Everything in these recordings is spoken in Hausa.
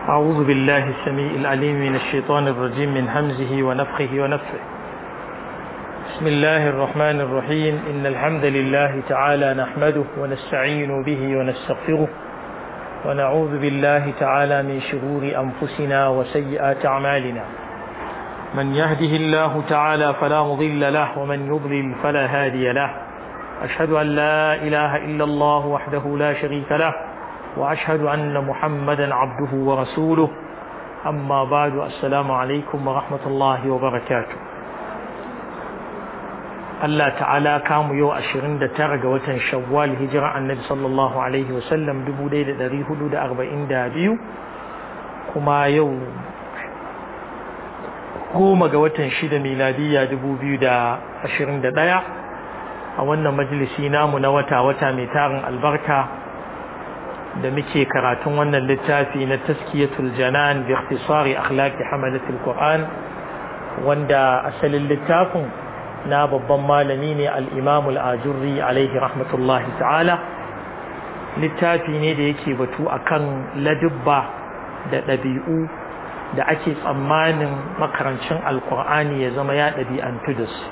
أعوذ بالله السميع العليم من الشيطان الرجيم من همزه ونفخه ونفه بسم الله الرحمن الرحيم إن الحمد لله تعالى نحمده ونستعين به ونستغفره ونعوذ بالله تعالى من شرور أنفسنا وسيئات أعمالنا من يهده الله تعالى فلا مضل له ومن يضلل فلا هادي له أشهد أن لا إله إلا الله وحده لا شريك له وأشهد أن محمدا عبده ورسوله أما بعد السلام عليكم ورحمة الله وبركاته Allah ta'ala kamu yau ashirin da tara ga watan shawwal hijira annabi sallallahu alaihi wasallam dubu ɗaya da ɗari hudu da arba'in da biyu kuma yau goma ga watan shida miladiyya dubu biyu da ashirin da ɗaya a wannan majalisi namu na wata-wata mai tarin albarka da muke karatun wannan littafi na taskiyatul janan bi ikhtisari akhlaqi hamalatul qur'an wanda asalin littafin na babban malami ne al-imam al-ajurri alaihi rahmatullahi ta'ala littafi ne da yake batu akan ladubba da ɗabi'u da ake tsammanin makarancin alkur'ani ya zama ya ɗabi'antu da su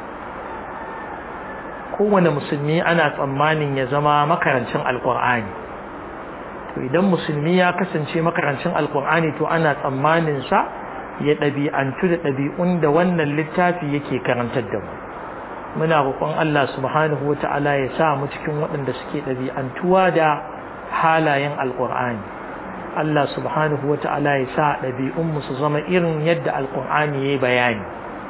kowane musulmi ana tsammanin ya zama makarancin alkur'ani to idan musulmi ya kasance makarancin alkur'ani to ana tsammanin sa ya ɗabi'antu da ɗabi'un da wannan littafi yake karantar da mu muna roƙon Allah subhanahu wa ta'ala ya sa mu cikin waɗanda suke ɗabi'antuwa da halayen alkur'ani Allah subhanahu wa ta'ala ya sa ɗabi'unmu su zama irin yadda alkur'ani ya yi bayani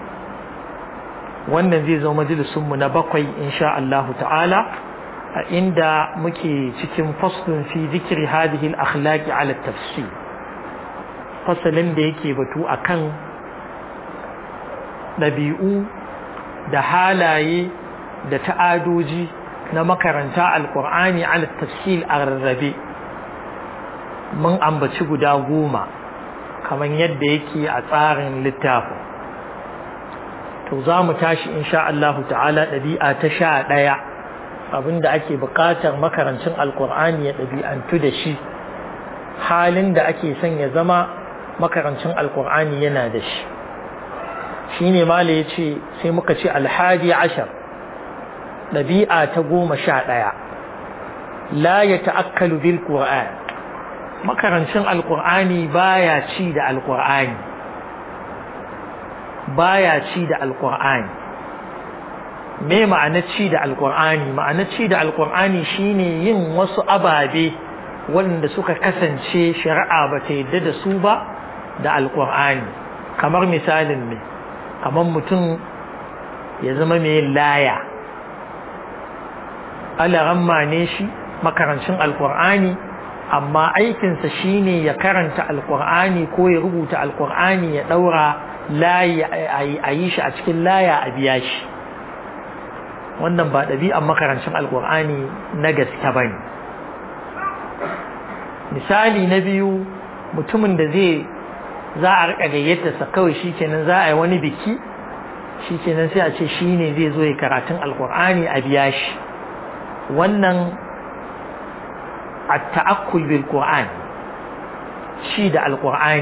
wannan zai zama majalisunmu na bakwai insha Allah ta'ala a inda muke cikin faslun fi zikiri hadhihi al-akhlaqi ala tafsir fasalin da yake batu akan ɗabi'u da halaye da ta'adoji na makaranta alkur'ani ala tafsir a rarrabe mun ambaci guda goma kamar yadda yake a tsarin littafin to za mu tashi insha Allah ta'ala ɗabi'a ta sha ɗaya abinda ake buƙatar makarancin alkur'ani ya ɗabi'antu da shi halin da ake son ya zama makarancin alkur'ani yana da shi shi ne mala ya ce sai muka ce alhaji ashar ɗabi'a ta goma sha ɗaya la ya ta'akkalu bil qur'an makarancin alkur'ani baya ci da alkur'ani baya ci da alkur'ani me ma'ana ci da alkur'ani ma'ana ci da alkur'ani shine yin wasu ababe wanda suka kasance shari'a ba ta yadda da su ba da alkur'ani kamar misalin me kamar mutum ya zama mai laya alaramma ne shi makarancin alkur'ani amma aikinsa shine ya karanta alkur'ani ko ya rubuta alkur'ani ya daura layi a yi shi a cikin laya a biya shi wannan ba ɗabi'an makarancin alkur'ani na gaske ba ne misali na biyu mutumin da zai za a riƙa gayyatarsa kawai shi kenan za a yi wani biki shi kenan sai a ce shi ne zai zo ya karatun alkur'ani a biya shi wannan التأكل بالقرآن شيد القرآن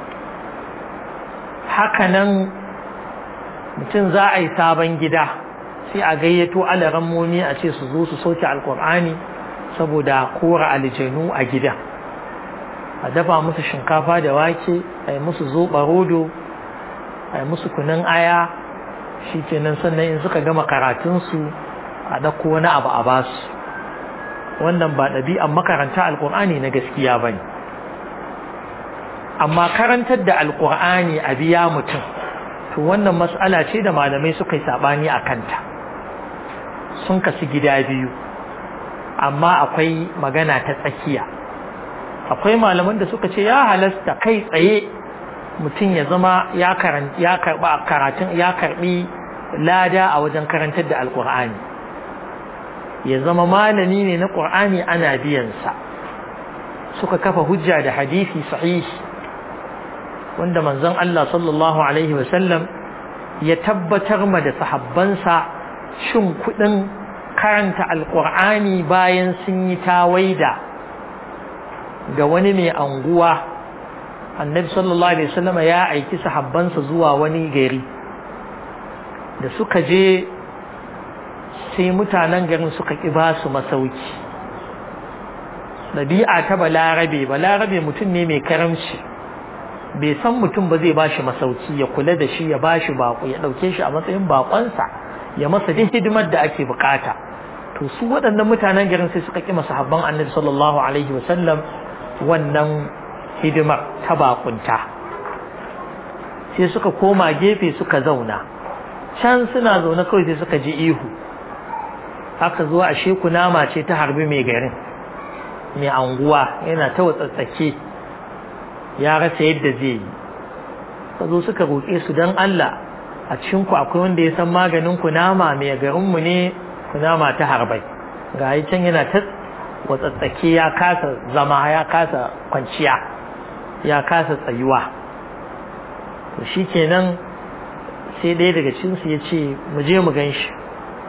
hakanan mutum za a yi sabon gida sai a gayyato alarammomi a ce su zo su sauke alkur'ani saboda kora aljanu a gida a dafa musu shinkafa da wake a yi musu zoɓa rodo a yi musu kunin aya shi kenan sannan in suka gama karatunsu a ɗauko wani abu a basu wannan ba ɗabi'an makaranta alƙur'ani na gaskiya ba ne amma karantar da alƙur'ani a biya mutum to wannan mas'ala ce da malamai suka yi saɓani a kanta sun kasu gida biyu amma akwai magana ta tsakiya akwai malaman da suka ce ya halasta kai tsaye mutum ya zama ya karɓa karatun ya karɓi lada a wajen karantar da alƙur'ani ya zama malami ne na ƙur'ani ana biyansa suka kafa hujja da hadisi sahihi wanda manzon Allah sallallahu alaihi wasallam ya tabbatar ma da sahabbansa shin kuɗin karanta alƙur'ani bayan sun yi tawaida ga wani mai anguwa annabi sallallahu alaihi wasallam ya aiki sahabbansa zuwa wani gari da suka je sai mutanen garin suka ƙi ba su masauki ɗabi'a ta balarabe balarabe mutum ne mai karamci bai san mutum ba zai bashi masauki ya kula da shi ya bashi bako ya ɗauke shi a matsayin bakonsa ya masa duk hidimar da ake bukata to su waɗannan mutanen garin sai suka ƙi masahabban annabi sallallahu alaihi wasallam wannan hidimar ta bakunta sai suka koma gefe suka zauna can suna zaune kawai sai suka ji ihu aka zo a sheku nama ce ta harbi mai garin mai anguwa yana ta watsatsake ya rasa yadda zai yi ka zo suka roƙe su don Allah a cikinku akwai wanda ya san maganin kunama mai garinmu ne kunama ta harbai ga yi can yana ta watsatsake ya kasa zama ya kasa kwanciya ya kasa tsayuwa to shi kenan sai ɗaya daga cinsu ya ce mu je mu gan shi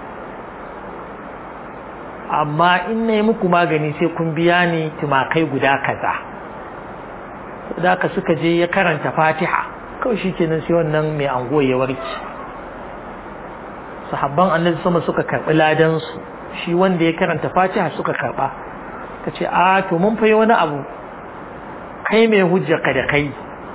amma in na yi muku magani sai kun biya ni tumakai guda kaza da ka suka je ya karanta fatiha kawai shi kenan sai wannan mai ango ya warke sahabban annabi sama suka karɓi ladansu shi wanda ya karanta fatiha suka karɓa ka ce a to mun fayi wani abu kai mai hujjarka da kai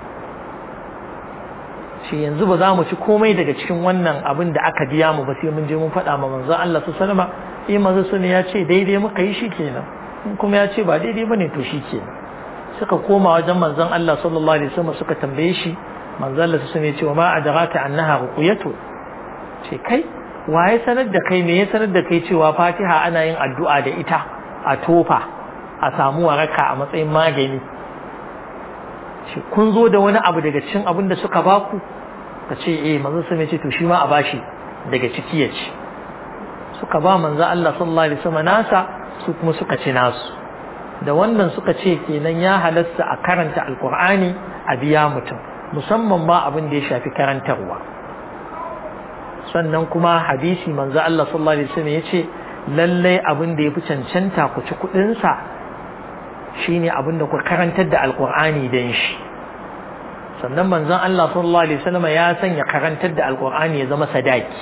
shi yanzu ba za mu ci komai daga cikin wannan abin da aka biya mu ba sai mun je mun faɗa ma manzon Allah su salama eh manzo sun ya ce daidai muka yi shi kenan in kuma ya ce ba daidai bane to shi kenan suka koma wajen manzon Allah sallallahu alaihi wasallam suka tambaye shi manzon Allah sun ya ce wa ma adraka annaha ruqyatu ce kai waye sanar da kai me ya sanar da kai cewa Fatiha ana yin addu'a da ita a tofa a samu waraka a matsayin magani shi kun zo da wani abu daga cikin abin da suka baku ka ce eh manzo sai ce to shi ma a bashi daga ciki ya ci suka ba manzo Allah sallallahu alaihi wasallam nasa su kuma suka ci nasu da wannan suka ce kenan ya halasta a karanta alqur'ani a biya mutum musamman ma abin da ya shafi karantarwa sannan kuma hadisi manzo Allah sallallahu alaihi wasallam yace lallai abin da yafi cancanta ku ci kudin sa shine abin da ku karantar da alqur'ani dan shi sannan manzon Allah sallallahu alaihi wasallam ya sanya karantar da alqur'ani ya zama sadaki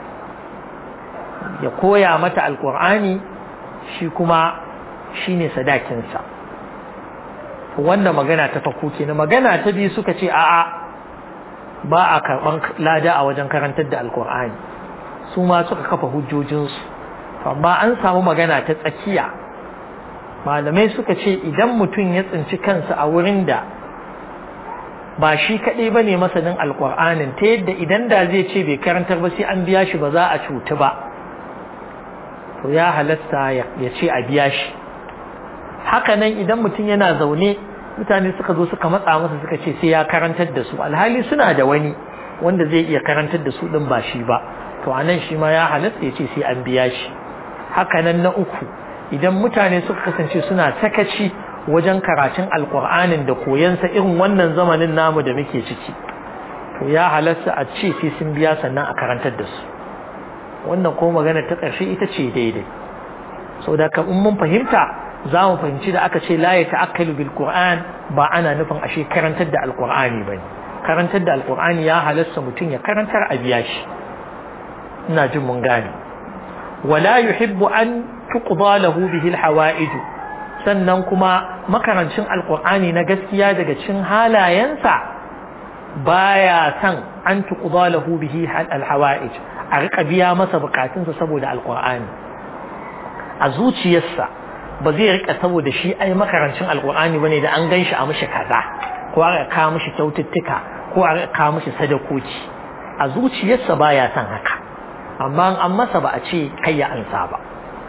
ya koya mata alqur'ani shi kuma shine sadakin sa wannan magana ta farko kenan magana ta biyu suka ce a'a ba a karban lada a wajen karantar da alqur'ani su ma suka kafa hujjojinsu amma an samu magana ta tsakiya malamai suka ce idan mutum ya tsinci kansa a wurin da ba shi kaɗai ba ne masanin alƙur'anin ta yadda idan da zai ce bai karantar ba sai an biya shi ba za a cutu ba to ya halasta ya ce a biya shi haka nan idan mutum yana zaune mutane suka zo suka matsa masa suka ce sai ya karantar da su alhali suna da wani wanda zai iya karantar da su ɗin ba shi ba to a nan shi ma ya halasta ya ce sai an biya shi haka nan na uku idan mutane suka kasance suna sakaci wajen karatun alkur'anin da koyansa irin wannan zamanin namu da muke ciki to ya halasta a ce sai sun biya sannan a karantar da su wannan ko magana ta ƙarshe ita ce daidai sau da in mun fahimta za mu fahimci da aka ce la ya ta'akkalu bil qur'an ba ana nufin ashe karantar da alkur'ani bane karantar da alkur'ani ya halasta mutum ya karantar a biya shi ina jin mun gane wala yuhibbu an tuqda lahu bihi alhawaij sannan kuma makarancin alqur'ani na gaskiya daga cikin halayensa baya san an tuqda lahu bihi alhawaij a rika biya masa bukatunsa saboda alqur'ani a zuciyarsa ba zai rika saboda shi ai makarancin alqur'ani bane da an ganshi a mishi kaza ko a kawo mishi kyaututtuka ko a kawo mishi sadakoki a zuciyarsa baya san haka amma an masa ba a ce kai ya ansa ba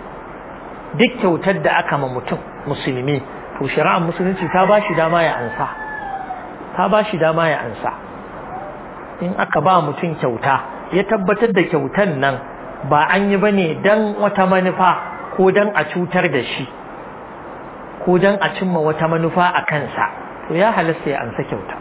duk kyautar da aka ma mutum musulmi to shari'ar musulunci ta ba shi dama ya ansa ta ba shi dama ya ansa in aka ba mutum kyauta ya tabbatar da kyautan nan ba an yi bane dan wata manufa ko dan a cutar da shi ko dan a cimma wata manufa a kansa to ya halasta ya ansa kyauta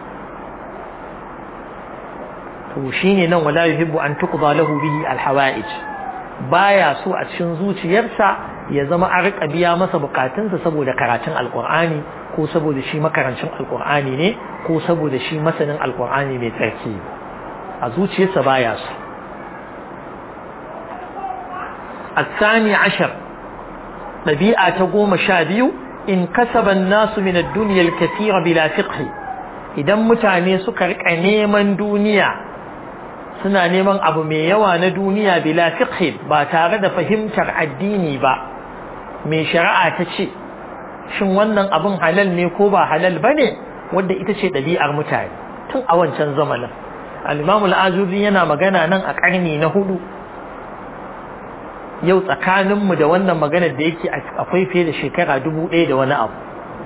to shine nan wala yuhibbu an tuqda lahu bihi alhawaij baya so a cikin zuciyarsa ya zama a rika biya masa bukatunsa saboda karatun alqur'ani ko saboda shi makarancin alkur'ani ne ko saboda shi masanin alkur'ani mai tsarki a zuciyarsa baya su الثاني عشر ɗabi'a ta goma sha biyu in kasaban nasu min ad-dunya al-kathira bila fiqh idan mutane suka rika neman duniya suna neman abu mai yawa na duniya bila fiqh ba tare da fahimtar addini ba mai shari'a ta ce shin wannan abun halal ne ko ba halal bane wanda ita ce ɗabi'ar mutane tun a wancan zamanin al-Imam al-Azubi yana magana nan a ƙarni na hudu yau tsakaninmu da wannan maganar da yake akwai fiye da shekara dubu ɗaya da wani abu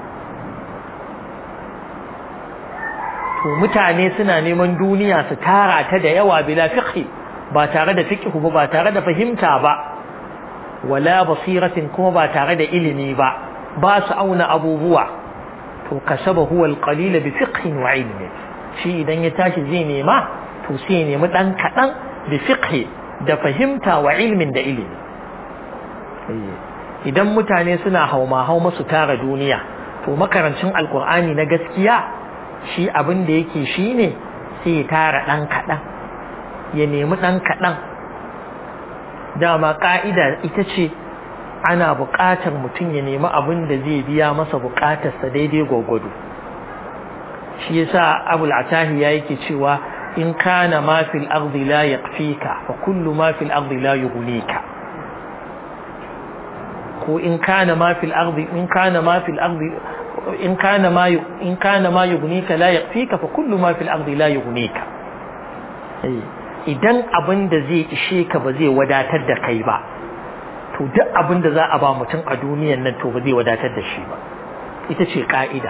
to mutane suna neman duniya su tara ta da yawa bila fiqhi ba tare da fiqhu ba ba tare da fahimta ba wala basiratin kuma ba tare da ilimi ba ba su auna abubuwa to kasaba huwa alqalila bi fiqhin wa ilmi shi idan ya tashi zai nema to sai ya nemi dan kadan bi fiqhi da fahimta wa ilmin da ilimi idan mutane suna hauma hau masu tara duniya to makarancin alkur'ani na gaskiya shi abin da yake shi ne sai ya tara ɗan kaɗan ya nemi ɗan kaɗan dama ƙa'ida ita ce ana buƙatar mutum ya nemi abin da zai biya masa buƙatarsa daidai gwagwado shi yasa abul atahiya yake cewa in kana ma fil ardi la yaqfika fa kullu ma fil ardi la yughnika ko in kana ma fil ardi in kana ma fil ardi in kana ma in kana ma yughnika la yaqfika fa kullu ma fil ardi la yughnika idan abin da zai ishe ka ba zai wadatar da kai ba to duk abin da za a ba mutum a duniyan nan to ba zai wadatar da shi ba ita ce ka'ida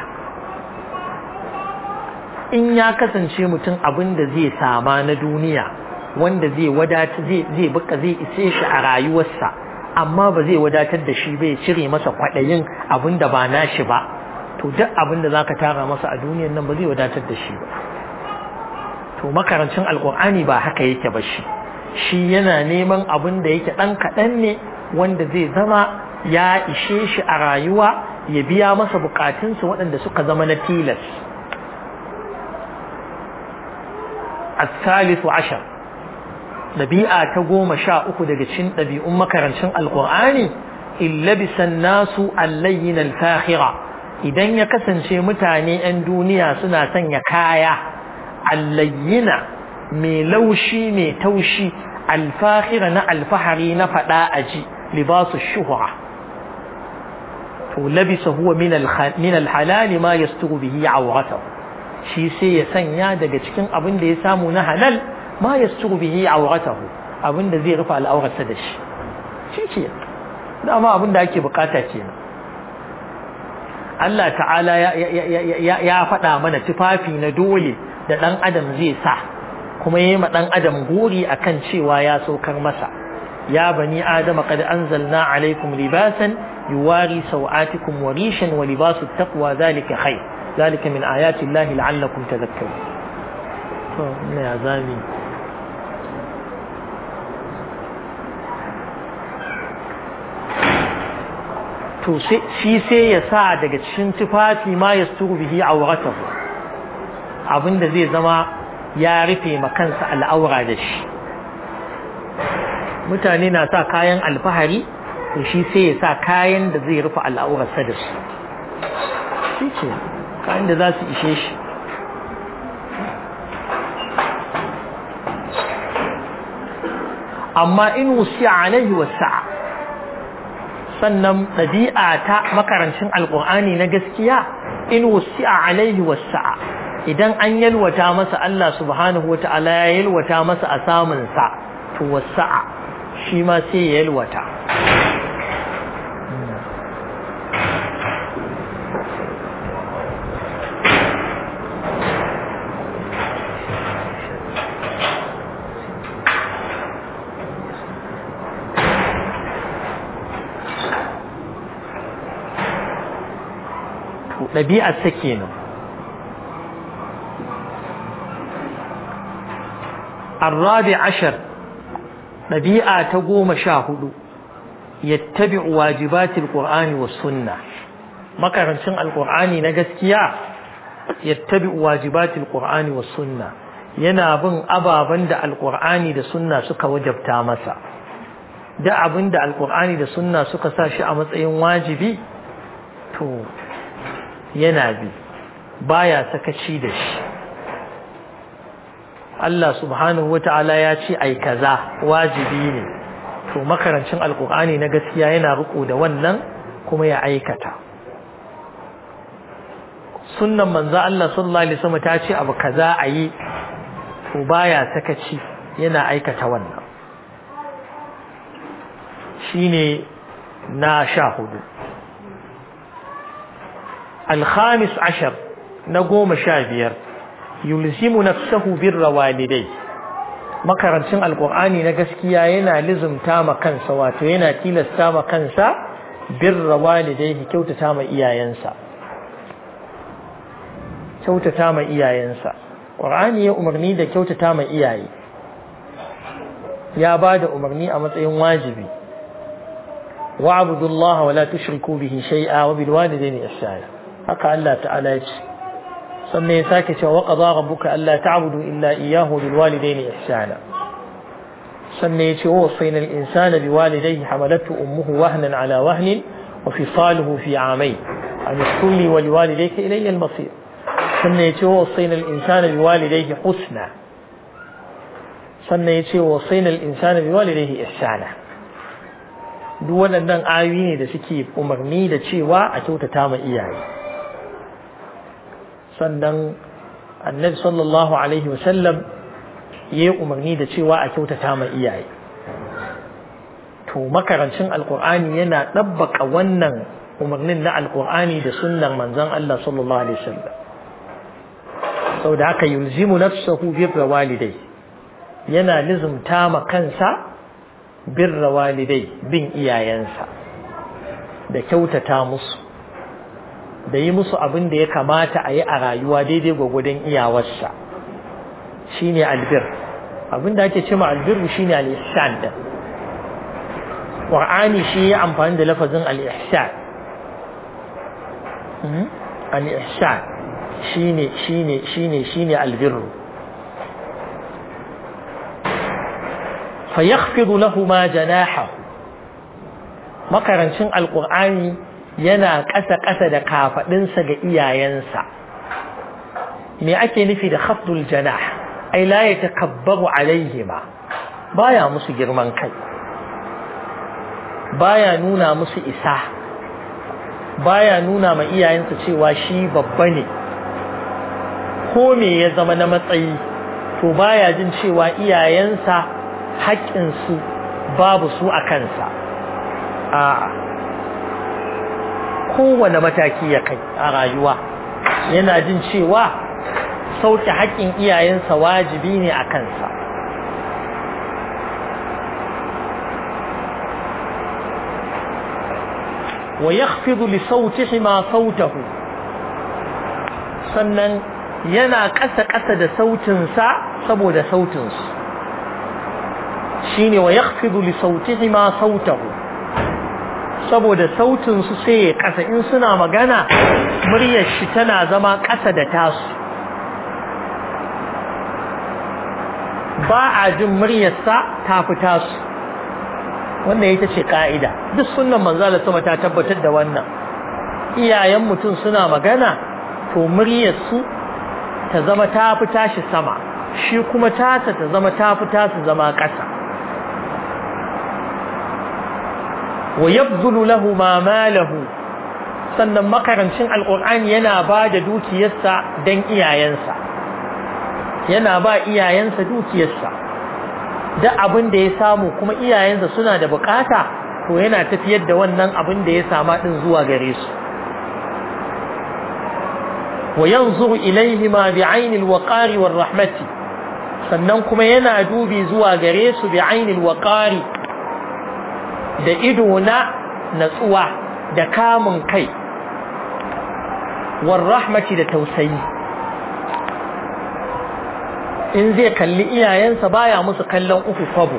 in ya kasance mutum abin da zai sama na duniya wanda zai wadata zai zai buka zai ise shi a rayuwarsa amma ba zai wadatar da shi bai cire masa kwaɗayin abin da ba nashi ba to duk abin da zaka tara masa a duniyan nan ba zai wadatar da shi ba to makarancin alkur'ani ba haka yake ba shi shi yana neman abin da yake ɗan kaɗan ne wanda zai zama ya ishe shi a rayuwa ya biya masa bukatunsa waɗanda suka zama na tilas الثالث عشر ɗabi'a ta goma sha uku daga cikin ɗabi'un makarancin alƙur'ani illabisan nasu allayyin alfahira idan ya kasance mutane 'yan duniya suna sanya kaya allayyina mai laushi mai taushi alfahira na alfahari na faɗa aji libasu shuhura to labisa huwa min alhalali ma yasturu bihi awratahu shi sai ya sanya daga cikin abin da ya samu na halal ma yasturu bihi awratahu abin da zai rufe al'aurarsa da shi shi ke dama abin da ake bukata kenan Allah ta'ala ya faɗa mana tufafi na dole da ɗan adam zai sa kuma ya yi ma ɗan adam gori akan cewa ya saukar masa ya bani adama qad anzalna alaikum libasan yuwari sau'atikum wa rishan wa libasu taqwa zalika khair ذلك من آيات الله لعلكم تذكرون يا زامي to shi sai ya sa daga cikin tufafi ma ya sturu bihi auratahu abinda zai zama ya rufe makansa al'aura da shi mutane na sa kayan alfahari to shi sai ya sa kayan da zai rufe al'aurarsa da su shi ce kayan da za su ishe shi amma in wusiya alaihi wasa'a sannan ɗabi'a ta makarancin alƙur'ani na gaskiya in wusi'a alaihi wasa'a idan an yalwata masa Allah subhanahu wa ta'ala ya yalwata masa a samunsa to wasa'a shi ma sai ya yalwata ɗabi'arsa kenan الرابع عشر ɗabi'a ta goma sha hudu yattabi'u wajibati alqur'ani was sunna makarancin alkur'ani na gaskiya yattabi wajibatil qur'ani was sunna yana bin ababen da alkur'ani da sunna suka wajabta masa da abin da alkur'ani da sunna suka sa shi a matsayin wajibi to yana bi baya sakaci da shi Allah subhanahu wata'ala ya ce ai kaza wajibi ne to makarancin alkur'ani na gaskiya yana riko da wannan kuma ya aikata sunnan manzo Allah sallallahu alaihi wasallam ta ce abu kaza ayi to baya sakaci yana aikata wannan shine na sha hudu الخامس عشر نقوم شابير يلزم نفسه بر والديه makarancin alkur'ani na gaskiya yana lizumta ma kansa wato yana tilasta ma kansa birra walidaihi kyautata ma iyayensa kyautata ma iyayensa qur'ani ya umarni da kyautata ma iyaye ya bada umarni a matsayin wajibi wa'budullaha wa la tushriku bihi shay'a wa bil walidayni ihsana haka Allah ta'ala ya ce sannan ya sake cewa qada rabbuka alla ta'budu illa iyyahu bil walidayni ihsana sannan ya ce wa wasayna al insana bi walidayhi hamalathu ummuhu wahnan ala wahnin wa fisaluhu fi amayn an yashkur li wa liwalidayka ilayya al masir sannan ya ce wa wasayna al insana bi walidayhi husna sannan ya ce wa wasayna al insana bi walidayhi ihsana duk waɗannan ayoyi ne da suke umarni da cewa a kyautata ma iyaye sannan annabi sallallahu alaihi wasallam ya yi umarni da cewa a kyautata ma iyaye to makarancin alkur'ani yana ɗabbaka wannan umarnin na alkur'ani da sunnar manzon Allah sallallahu alaihi wasallam sau da haka yulzimu nafsahu birra walidai yana lizumta ma kansa birra walidai bin iyayensa da kyautata musu da yi musu abin da ya kamata a yi a rayuwa daidai gwagwadon iyawarsa shine albir abin da ake cewa albirru shine al-ihsan din Qur'ani shi ya amfani da lafazin al-ihsan al-ihsan shine shine shine shine albirru فيخفض لهما جناحه makarancin alkur'ani yana ƙasa-ƙasa da kafaɗinsa ga iyayensa me ake nufi da khafdul janah ai la yatakabbaru alaihima baya musu girman kai baya nuna musu isa baya nuna ma iyayensa cewa shi babba ne ko me ya zama na matsayi to baya jin cewa iyayensa haƙƙinsu babu su a kansa a'a kowane mataki ya kai a rayuwa yana jin cewa sauke haƙƙin iyayensa wajibi ne a kansa wa yakhfidu li sautihima sautahu sannan yana ƙasa-ƙasa da sautinsa saboda sautinsu shine wa yakhfidu li sautihima sautahu saboda sautin su sai ya kasa in suna magana muryar shi tana zama kasa da tasu ba a jin muryarsa ta fi tasu wannan ita ce ka'ida duk sunan manzala sama ta tabbatar da wannan iyayen mutum suna magana to muryarsu ta zama ta fi tashi sama shi kuma tasa ta zama ta fi tasu zama ƙasa wa yabzulu lahu ma malahu sannan makarancin alqur'ani yana ba da dukiyarsa dan iyayensa yana ba iyayensa dukiyarsa da abin da ya samu kuma iyayensa suna da bukata to yana tafiyar da wannan abin da ya sama din zuwa gare su wa yanzuru ilaihima bi'ainil waqari war rahmati sannan kuma yana dubi zuwa gare su bi'ainil waqari da ido na natsuwa da kamun kai war rahmati da tausayi in zai kalli iyayensa baya musu kallon uku kwabo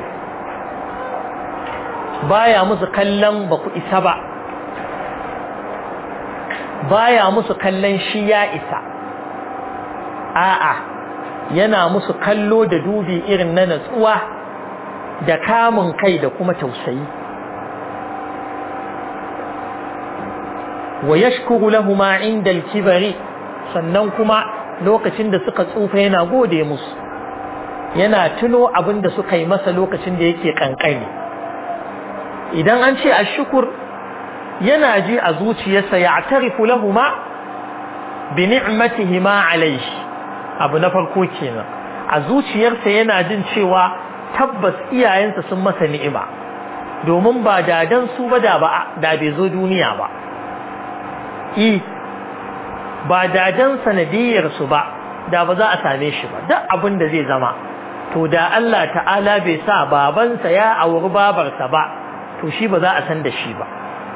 baya musu kallon ba ku isa ba baya musu kallon shi ya isa a'a yana musu kallo da dubi irin na natsuwa da kamun kai da kuma tausayi wa yashkuru lahumu inda al-kibari sannan kuma lokacin da suka tsufa yana gode musu yana tuno abin da suka yi masa lokacin da yake kankani idan an ce ashukur yana ji a zuciyarsa ya tarifu lahuma bi ni'matihima alayhi abu na farko kenan a zuciyarsa yana jin cewa tabbas iyayensa sun masa ni'ima domin ba dadan su ba da ba da bai zo duniya ba i ba dadan sanadiyar su ba da ba za a same shi ba duk abin da zai zama to da Allah ta'ala bai sa babansa ya auri babarsa ba to shi ba za a san da shi ba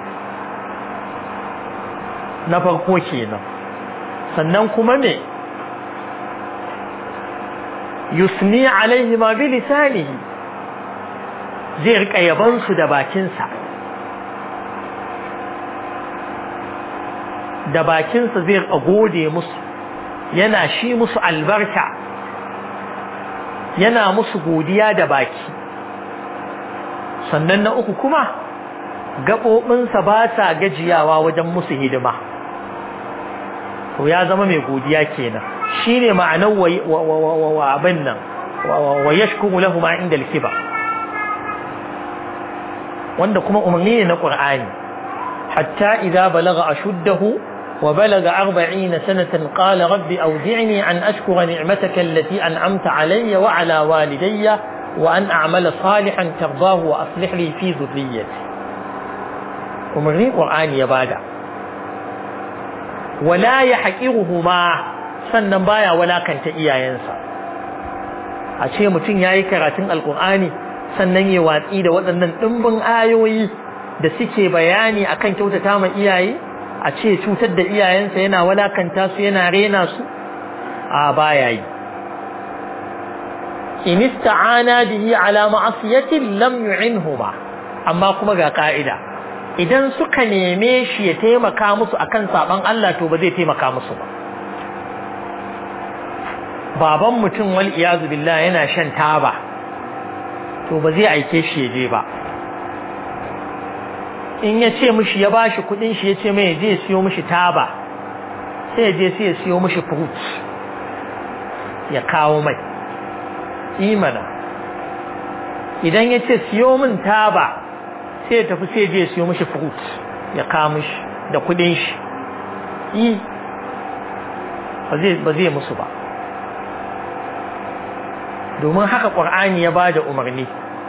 na farko kenan sannan kuma ne yusni alaihi ma bi lisanihi zai rika yaban su da bakinsa da bakinsa zai rika gode musu yana shi musu albarka yana musu godiya da baki sannan na uku kuma gaɓoɓinsa ba sa gajiyawa wajen musu hidima to ya zama mai godiya kenan shine ma'anar wa abin nan wa yashkuru lahu ma inda al-kiba wanda kuma umarni ne na Qur'ani hatta idza balagha ashuddahu wa balagha 40 sanatan qala rabbi awzi'ni an ashkura ni'mataka allati an'amta alayya wa ala walidayya wa an a'mala salihan tardahu wa aslih li fi dhurriyyati umarni Qur'ani ya bada wala yahqiruhuma sannan baya walakanta iyayensa a ce mutum yayi karatun alqur'ani sannan ya watsi da waɗannan ɗimbin ayoyi da suke bayani akan kyautata ma iyaye a ce cutar da iyayensa yana walakanta su yana rena su a baya yi in ista'ana bihi ala ma'asiyatin lam yu'inhu ba amma kuma ga ka'ida idan suka neme shi ya taimaka musu akan saban Allah to ba zai taimaka musu ba baban mutum wal iyazu billah yana shan taba to ba zai aike shi ya je ba in ya ce mishi ya bashi kudin shi ya ce mai je siyo mishi taba sai ya je sai ya siyo mishi fruit ya kawo mai imana idan ya ce siyo min taba sai ya tafi sai ya je siyo mishi fruit ya kawo mishi da kudin shi yi ba zai musu ba domin haka ƙur'ani ya ba da umarni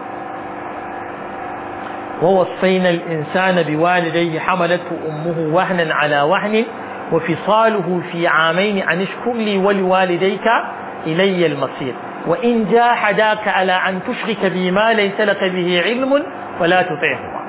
ووصينا الإنسان بوالديه حملته أمه وهنا على وهن وفصاله في عامين أن اشكر لي ولوالديك إلي المصير وإن جاحداك على أن تشرك بي ما ليس لك به علم فلا تطعهما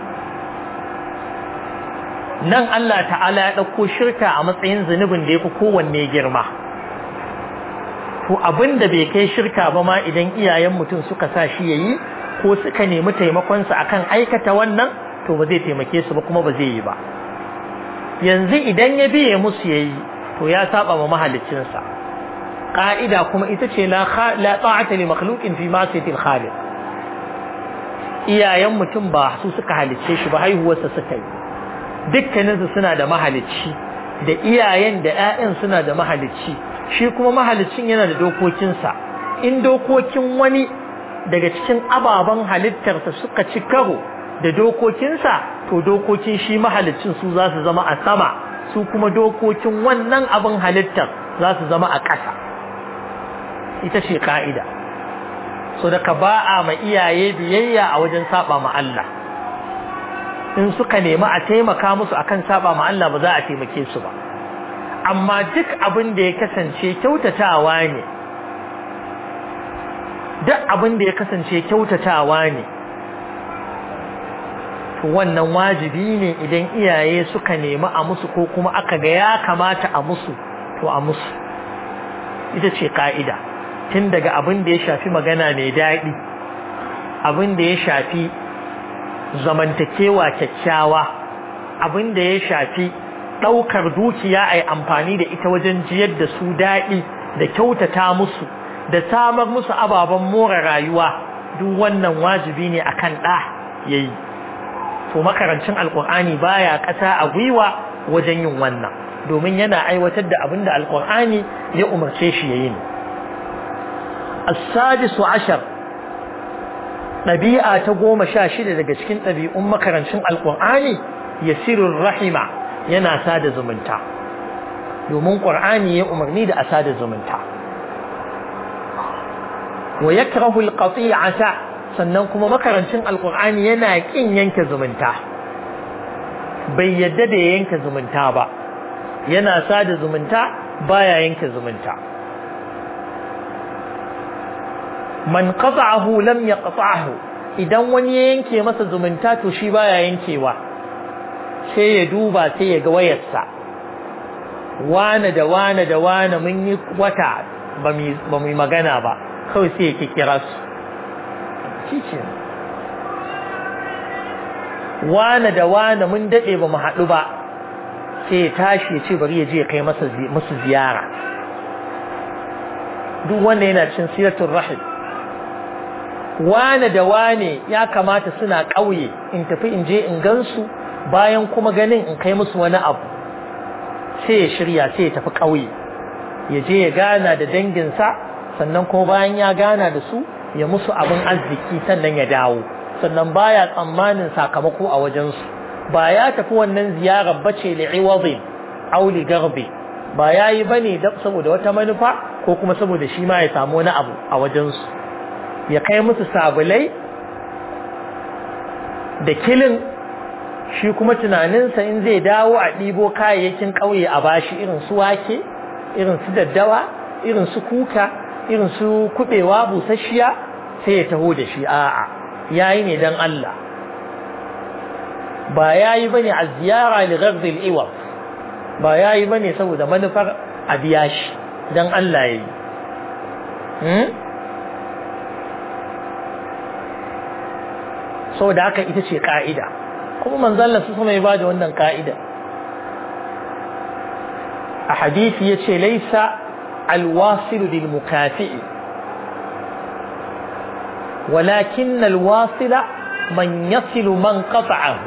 nan Allah ta'ala ya ɗauko shirka a matsayin zunubin da ya fi kowanne girma to abin da bai kai shirka ba ma idan iyayen mutum suka sa shi ya yi ko suka nemi taimakonsa akan aikata wannan to ba zai taimake su ba kuma ba zai yi ba yanzu idan ya biye musu ya yi to ya saba ma mahaliccinsa ƙa'ida kuma ita ce la ta'ata li makhluqin fi ma'siyatil khaliq iyayen mutum ba su suka halicce shi ba haihuwarsa suka yi dukkaninsu suna da mahalicci da iyayen da 'ya'yan suna da mahalicci shi kuma mahaliccin yana da dokokinsa in dokokin wani daga cikin ababen halittarsa suka ci karo da dokokinsa to dokokin shi mahalicin su za su zama a sama su kuma dokokin wannan abin halittar za su zama a ƙasa ita ce ka'ida so daga ba a ma iyaye biyayya a wajen saba ma Allah in suka nemi a taimaka musu akan saba ma Allah ba za a taimake su ba amma duk abin da ya kasance kyautatawa ne duk abin da ya kasance kyautatawa ne to wannan wajibi ne idan iyaye suka nemi a musu ko kuma aka ga ya kamata a musu to a musu ita ce ka'ida tun daga abin da ya shafi magana mai daɗi abin da ya shafi zamantakewa kyakkyawa abin da ya shafi ɗaukar dukiya a yi amfani da ita wajen jiyar da su daɗi da kyautata musu da samar musu ababen more rayuwa duk wannan wajibi ne akan ɗa ya yi to makarancin alkur'ani baya ƙasa a gwiwa wajen yin wannan domin yana aiwatar da abin da alkur'ani ya umarce shi ya yi ne as-sadisu ashar ɗabi'a ta goma sha shida daga cikin ɗabi'un makarancin alkur'ani yasirur rahima yana sada zumunta domin ƙur'ani ya umarni da a sada zumunta wa yakrahu alqati'ata sannan kuma makarancin alqur'ani yana kin yanke zumunta bai yadda da yanke zumunta ba yana sada zumunta baya yanke zumunta man qata'ahu lam yaqta'hu idan wani ya yanke masa zumunta to shi baya yankewa sai ya duba sai ya ga wayarsa wane da wane da wane mun yi wata ba mu yi magana ba kawai sai ya kira su shi wane da wane mun daɗe ba mu haɗu ba sai ya tashi ya ce bari ya je ya kai musu ziyara duk wanda yana cin siratun rahim wane da wane ya kamata suna ƙauye in tafi in je in gansu bayan kuma ganin in kai musu wani abu sai ya shirya sai ya tafi ƙauye ya je ya gana da danginsa sannan kuma bayan ya gana da su ya musu abin arziki sannan ya dawo sannan baya tsammanin sakamako a wajensu ba ya tafi wannan ziyarar bace li'iwadin aw li garbi ba yayi bane saboda wata manufa ko kuma saboda shi ma ya samu wani abu a wajensu ya kai musu sabulai da kilin shi kuma tunaninsa in zai dawo a ɗibo kayayyakin ƙauye a bashi irin su wake irin su daddawa irin su kuka irin su kuɓewa busasshiya sai ya taho da shi a'a yayi ne dan Allah ba yayi bane a ziyara li ghadhi al-iwab ba yayi bane saboda manufar a biya shi dan Allah yayi hmm saboda haka ita ce ka'ida kuma manzon Allah su kuma ya bada wannan ka'ida a hadisi yace laysa alwasilu lil mukafi'i walakin alwasila man yasilu man qata'ahu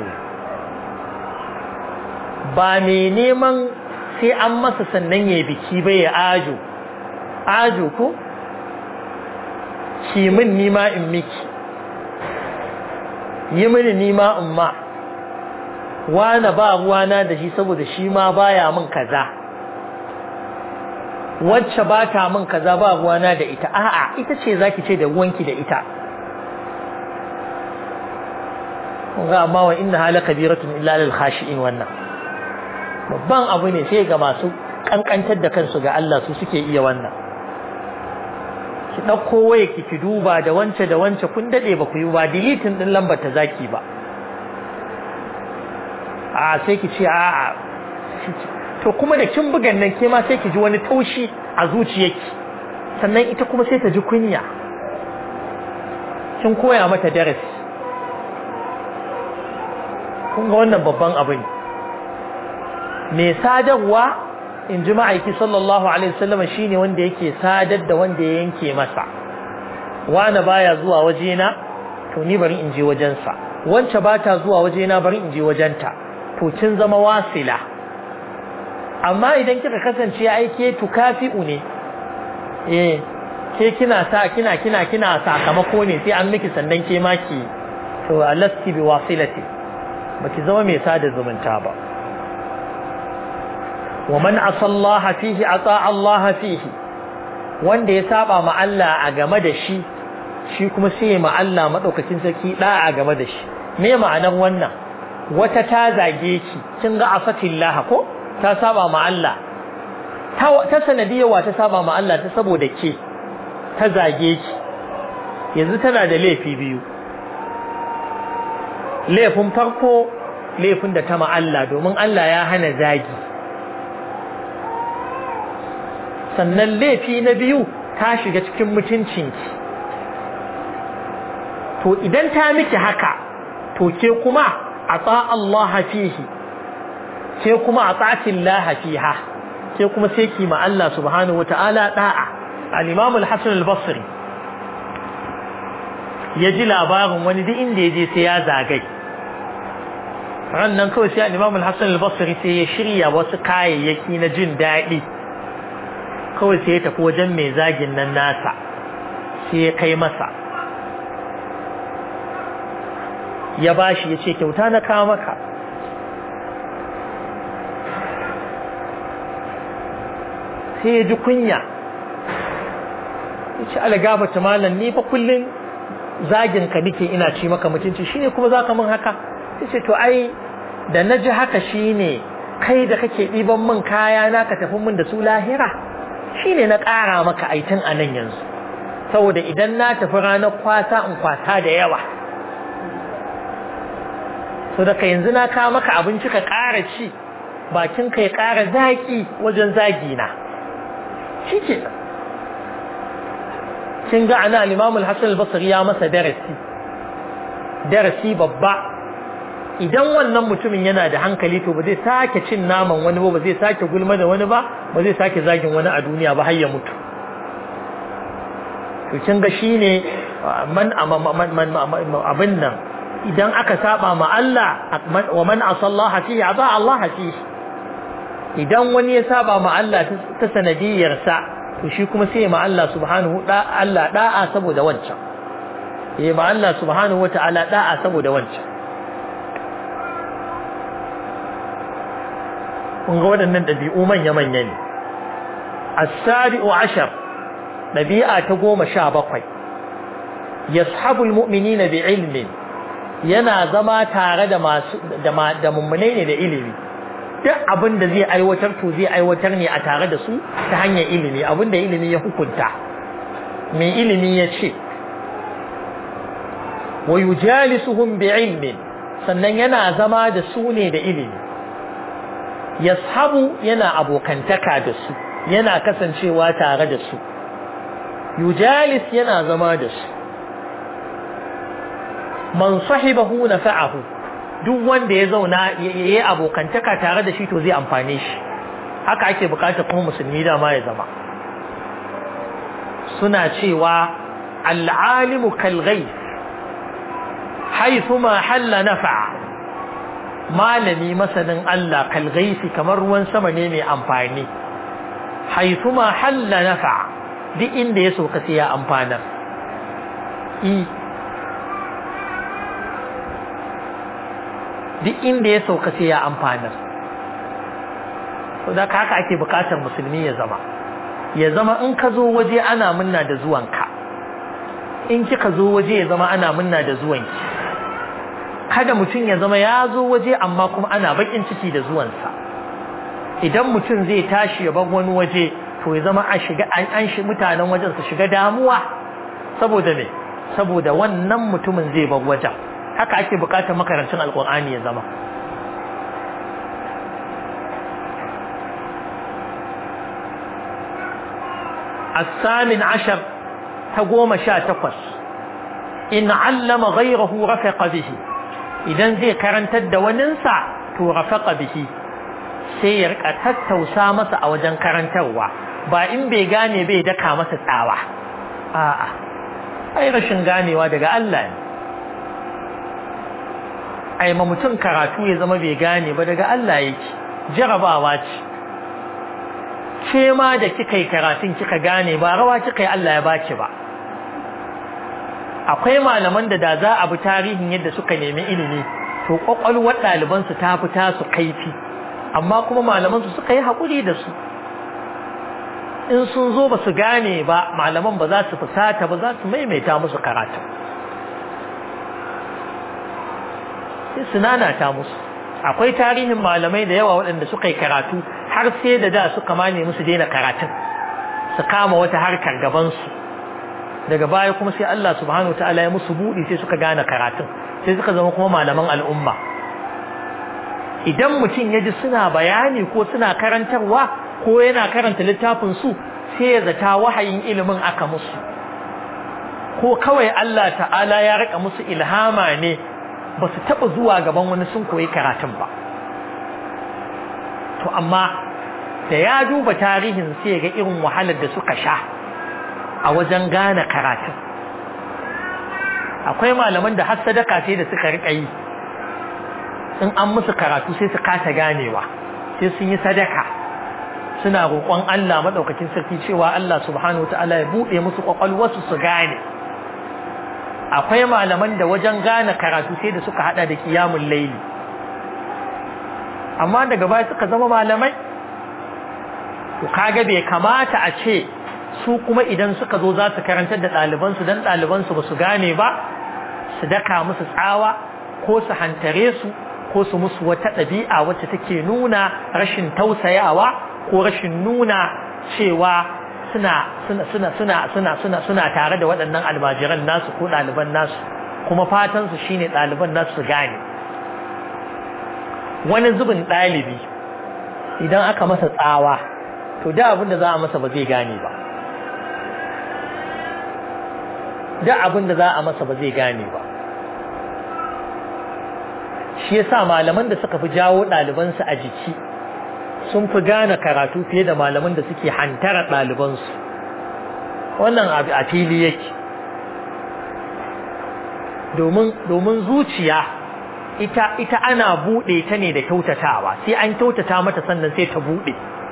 ba mai neman sai an masa sannan ya biki bai ya ajo ajo ko ki min nima in miki yi mini nima in ma wane ba ruwana da shi saboda shi ma baya min kaza wacce ba ta min kaza ba ruwana da ita a'a ita ce zaki ce da ruwanki da ita ga amma wa inna hala kabiratun illa lil khashi'in wannan babban abu ne sai ga masu kankantar da kansu ga Allah su suke iya wannan ki ɗauko waya ki ki duba da wance da wance kun daɗe ba ku yi ba dilitin ɗin lambar ta zaki ba a sai ki ce a to kuma da kin bugan nan ke ma sai ki ji wani taushi a zuciyarki sannan ita kuma sai ta ji kunya kin koya mata darasi kun ga wannan babban abu ne mai sadarwa in ji ma'aiki sallallahu alaihi wasallam shine wanda yake sadar da wanda ya yanke masa wani baya zuwa wajena to ni bari in je wajensa wance ba ta zuwa wajena bari in je wajenta to kin zama wasila amma idan kika kasance aike tukafi'u ne eh ke kina sa kina kina kina sakamako ne sai an miki sannan ke maki to alasti bi wasilati baki zama mai sada zumunta ba wa man asallaha fihi ata Allah fihi wanda ya saba ma Allah a game da shi shi kuma sai ya ma Allah madaukakin sarki da a game da shi me ma'anar wannan wata ta zage ki kin ga afatillah ko ta saba ma Allah ta sanadiyar ta saba ma Allah ta saboda ke ta zage ki yanzu tana da laifi biyu laifin farko laifin da ta ma Allah domin Allah ya hana zagi sannan laifi na biyu ta shiga cikin mutuncinki to idan ta miki haka to ke kuma a Allah fihi sai kuma a tsatin laha fiha sai kuma sai ki ma Allah subhanahu wata'ala da'a al-imam al-hasan al-basri ya ji labarin wani duk inda ya je sai ya zagai rannan kawai sai al-imam al-hasan al-basri sai ya shirya wasu kayayyaki na jin daɗi kawai sai ya tafi wajen mai zagin nan nasa sai ya kai masa ya bashi ya ce kyauta na kawo maka sai ya ji kunya ya ce algabata malam ni fa kullum zagin ka nike ina ci maka mutunci shine kuma za ka min haka ya ce to ai da na ji haka shine kai da kake ɗiban min kaya na ka tafi min da su lahira shine na ƙara maka aitin a nan yanzu saboda idan na tafi ranar kwasa in kwasa da yawa so daga yanzu na kawo maka abinci ka ƙara ci bakin ka ya ƙara zaƙi wajen zagi na shi ke kin ga ana al-Imam al-Hasan al-Basri ya masa darasi darasi babba idan wannan mutumin yana da hankali to ba zai sake cin naman wani ba ba zai sake gulma da wani ba ba zai sake zagin wani a duniya ba har ya mutu to kin ga shine man abin nan idan aka saba ma Allah wa man asallaha fihi aba Allah fihi idan wani ya saba ma Allah ta sanadiyar sa to shi kuma sai ma Allah subhanahu da Allah da'a saboda wancan eh ma Allah subhanahu wata'ala da'a saboda wancan kun ga waɗannan ɗabi'u manya-manya ne as-sabi'u ashar ɗabi'a ta goma sha bakwai yashabul mu'minina bi ilmin yana zama tare da masu da mummunai ne da ilimi duk abin da zai aiwatar to zai aiwatar ne a tare da su ta hanyar ilimi abin da ilimi ya hukunta mai ilimi ya ce wa yujalisuhum bi ilmin sannan yana zama da su ne da ilimi yashabu yana abokantaka da su yana kasancewa tare da su yujalis yana zama da su man sahibahu nafa'ahu duk wanda ya zauna yayi abokantaka tare da shi to zai amfane shi haka ake bukata kuma musulmi da ma ya zama suna cewa al'alimu kal ghayth haythuma halla nafa'a malami masanin Allah kal ghayth kamar ruwan sama ne mai amfani haythuma halla nafa'a duk inda ya soka sai ya amfanar duk inda ya sauka sai ya amfanar da haka ake bukatar musulmi ya zama ya zama in ka zo waje ana munna da zuwanka in kika zo waje ya zama ana munna da zuwanki kada mutum ya zama ya zo waje amma kuma ana bakin ciki da zuwansa idan mutum zai tashi ya bar wani waje to ya zama a shiga an shi mutanen wajen su shiga damuwa saboda me saboda wannan mutumin zai bar wajen haka ake bukatar makarancin alkur'ani ya zama الثامن عشر تقوم شا تقص إن علم غيره رفق به إذا زي كرنت وننسى تو رفق به سير أتت سامس أو جن كرنتوا با إن بيغاني بي دكا مس تساوى آه آه أي رشن غاني ودقى الله ai ma mutum karatu ya zama bai gane ba daga Allah yake jarabawa ce ke ma da kika yi karatun kika gane ba rawa kika yi Allah ya baki ba akwai malaman da da za a bi tarihin yadda suka nemi ilimi to kwakwalwar ɗalibansu ta fi tasu kaifi amma kuma malamansu suka yi haƙuri da su in sun zo ba su gane ba malaman ba za su fusata ba za su maimaita musu karatu sai su nanata musu akwai tarihin malamai da yawa waɗanda suka yi karatu har sai da da suka mane musu daina karatun su kama wata harkar gabansu daga baya kuma sai Allah subhanahu wa ta'ala ya musu buɗi sai suka gane karatun sai suka zama kuma malaman al'umma idan mutum ya ji suna bayani ko suna karantarwa ko yana karanta littafin su sai ya zata wahayin ilimin aka musu ko kawai Allah ta'ala ya rika musu ilhama ne ba su taɓa zuwa gaban wani sun koyi karatun ba to amma da ya duba tarihin sai ga irin wahalar da suka sha a wajen gane karatun akwai malaman da har sadaka sai da suka riƙa yi in an musu karatu sai su kasa ganewa sai sun yi sadaka suna roƙon Allah maɗaukakin sarki cewa Allah subhanahu wa ta'ala ya buɗe musu ƙwaƙwalwarsu su gane akwai malaman da wajen gane karatu sai da suka haɗa da kiyamun laili amma daga baya suka zama malamai to kaga bai kamata a ce su kuma idan suka zo za su karantar da ɗalibansu don ɗalibansu ba su gane ba su daka musu tsawa ko su hantare su ko su musu wata ɗabi'a wacce take nuna rashin tausayawa ko rashin nuna cewa suna suna suna suna suna suna suna tare da waɗannan almajiran nasu ko ɗaliban nasu kuma fatan su shine ɗaliban nasu su gane wani zubin ɗalibi idan aka masa tsawa to da abin da za a masa ba zai gane ba da abin da za a masa ba zai gane ba shi yasa malaman da suka fi jawo ɗalibansu a jiki sun fi gane karatu fiye da malaman da suke hantara ɗalibansu wannan abu a fili yake domin zuciya ita ita ana buɗe ta ne da kyautatawa sai an kyautata mata sannan sai ta buɗe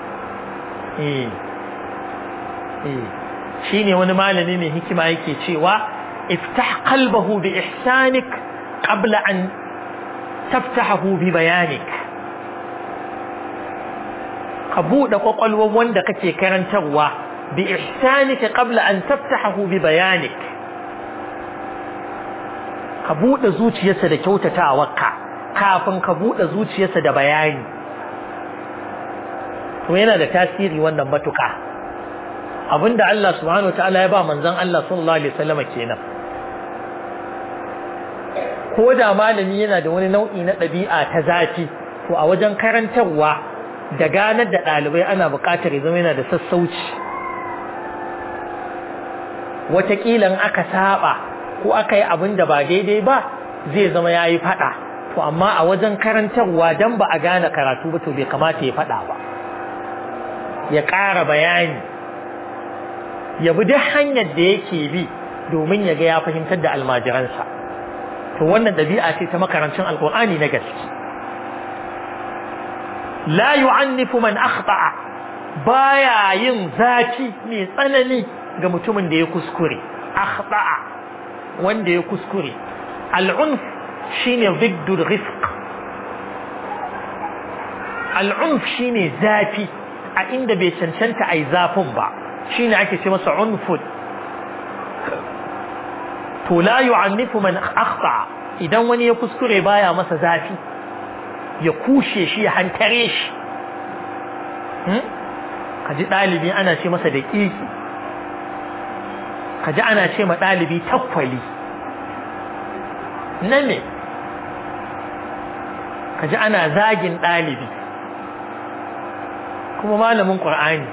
shi ne wani malami mai hikima yake cewa iftah qalbahu bi ihsanik qabla an taftahu bi bayanik ka buɗe ƙwaƙwalwar wanda kake karantarwa bi ihsanika qabla an taftahu bi bayanik ka buɗe zuciyarsa da kyautatawarka kafin ka buɗe zuciyarsa da bayani to yana da tasiri wannan matuƙa abinda Allah subhanahu wataala ya ba manzon Allah sallallahu alaihi wasallam kenan ko da malami yana da wani nau'i na ɗabi'a ta zafi to a wajen karantarwa da ganar da ɗalibai ana buƙatar ya zama yana da sassauci wataƙila in aka saba ko aka yi abin da ba daidai ba zai zama ya yi faɗa to amma a wajen karantarwa don ba a gane karatu ba to bai kamata ya faɗa ba ya ƙara bayani ya bi duk hanyar da yake bi domin ya ga ya fahimtar da almajiransa to wannan ɗabi'a ce ta makarancin alƙur'ani na gaske la yu'annifu man akhta'a baya yin zafi mai tsanani ga mutumin da ya kuskure akhta'a wanda ya kuskure al'unf shine ziddul rifq al'unf shine zafi a inda bai cancanta ai zafin ba shine ake ce masa unfud to la yu'annifu man akhta'a idan wani ya kuskure baya masa zafi ya kushe shi ya hantare shi kaji ɗalibi ana ce masa da ƙiƙi kaji ana ce ma ɗalibi takwali na me kaji ana zagin ɗalibi kuma malamin ƙur'ani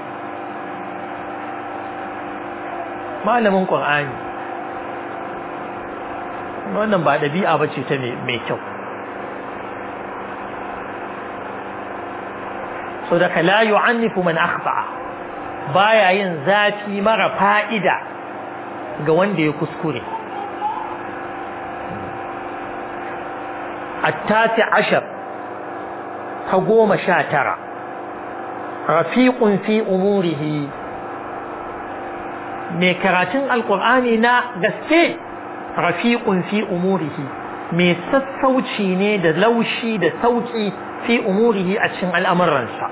malamin ƙur'ani wannan ba ɗabi'a ba ce ta mai kyau so daga la yu'annifu man akhta'a baya yin zafi mara fa'ida ga wanda ya kuskure attati ashar ta goma sha tara rafiqun fi umurihi mai karatun alkur'ani na gaske rafiqun fi umurihi mai sassauci ne da laushi da sauki fi umurihi a cikin al'amuransa